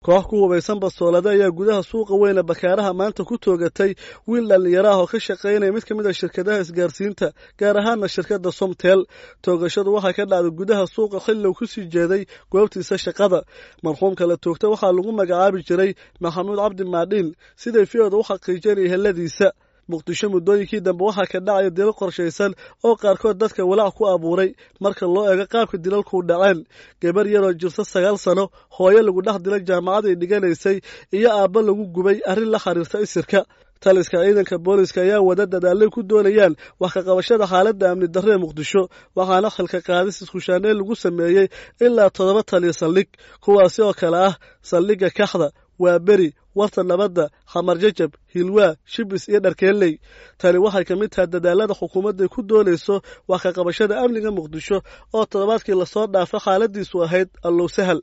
koox ku hubaysan bastoolada ayaa gudaha suuqa weyne bakaaraha maanta ku toogatay wiil dhallinyaro ah oo ka shaqaynaya mid ka mid a shirkadaha isgaarsiinta gaar ahaana shirkadda somtel toogashadu waxay ka dhacday gudaha suuqa xilli uu kusii jeeday goobtiisa shaqada marxuumka la toogta waxaa lagu magacaabi jiray maxamuud cabdi maadhiin siday fiyooda u xaqiijinaya heladiisa muqdisho muddooyinkii dambe waxaa ka dhacaya dilal qorshaysan oo qaarkood dadka walaac ku abuuray marka loo eego qaabka dilalkuu dhaceen gabar yaroo jirta sagaal sano hooyo lagu dhex dilay jaamacad ay dhiganaysay iyo aabbo lagu gubay arrin la xiriirta isirka taliska ciidanka booliska ayaa wada dadaalay ku doonayaan wax ka qabashada xaaladda amni darre ee muqdisho waxaana xilka qaadis iskushaaneen lagu sameeyey ilaa toddoba taliya saldhig kuwaasi oo kale ah saldhigga kaxda waa beri warta nabadda xamar jajab hilwaa shibis iyo dharkeelley tani waxay ka mid tahay dadaalada xukuumadday ku doonayso wax ka qabashada amniga muqdisho oo toddobaadkii lasoo dhaafo xaaladiisu ahayd allow sahal